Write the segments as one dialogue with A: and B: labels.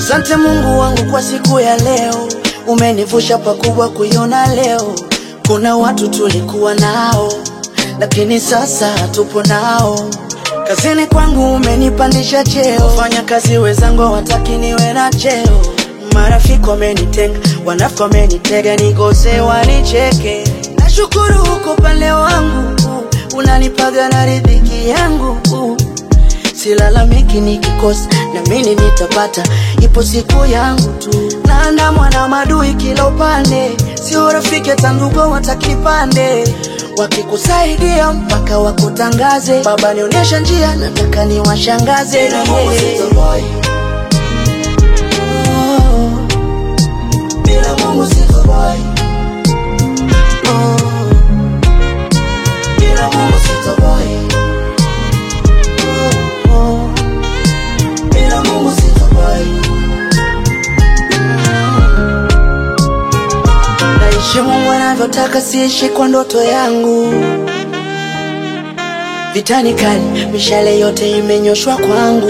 A: Asante Mungu wangu kwa siku ya leo, umenivusha pakubwa kuiona leo. Kuna watu tulikuwa nao, lakini sasa hatupo nao. Kazini kwangu umenipandisha cheo, wafanya kazi wenzangu wataki niwe na cheo. Marafiki wamenitenga, wanafiki wamenitega, nikose wanicheke. Nashukuru huko upande wangu, unanipaga na riziki yangu silalamiki nikikosa, na mimi nitapata, ipo siku yangu tu. Naandamwa na madui kila upande, sio rafiki hata ndugu watakipande, wakikusaidia mpaka wakutangaze. Baba nionyesha njia, nataka niwashangaze.
B: Bila Mungu sitoboy.
A: Oh,
B: Bila Mungu sitoboy.
A: oh,
B: Bila Mungu sitoboy.
A: oh.
B: Bila Mungu sitoboy.
A: Naishi Mungu anavyotaka, siishi kwa ndoto yangu. Vitani kali, mishale yote imenyoshwa kwangu.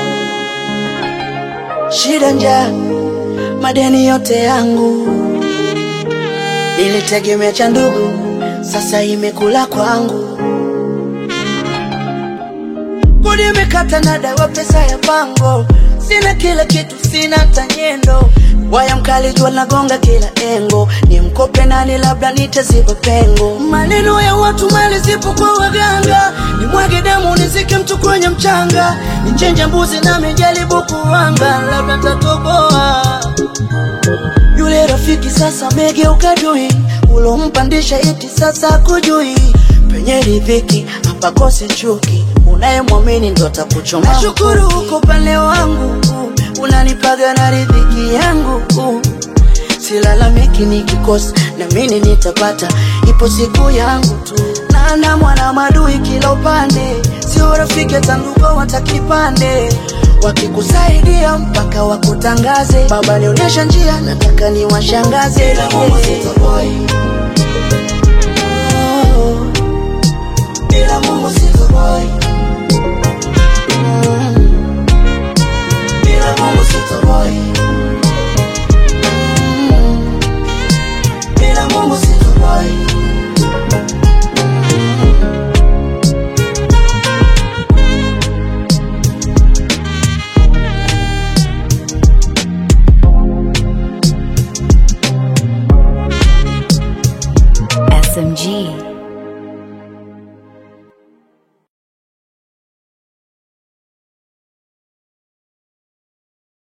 A: Shida, njaa, madeni yote yangu. Nilitegemea cha ndugu, sasa imekula kwangu. Kodi imekata na dawa, pesa ya pango, sina kila kitu, sina tanyendo. Waya mkali jua nagonga kila engo, ni mkope nani, labda nitaziba pengo. Maneno ya watu, mali zipo kwa waganga, ni mwage damu nizike mtu kwenye mchanga, nichenje mbuzi na mijaribu kuwanga, labda tatoboa. Yule rafiki sasa amegeuka dui, ulompandisha iti sasa kujui. Penye riziki hapakose chuki, unayemwamini ndo atakuchoma. Nashukuru uko upande wangu, unanipaga na riziki yangu. Silalamiki nikikosa, na mimi nitapata, ipo siku yangu tu. Naandamwa na madui kila upande, sio rafiki hata ndugu watakipande wakikusaidia mpaka wakutangaze. Baba nionyesha njia, nataka niwashangaze.
B: Bila Mungu sitoboy.
A: Oh,
B: Bila Mungu sitoboy.
A: mm,
B: Bila Mungu sitoboy.
A: mm.
B: Bila Mungu sitoboy.
C: SMG.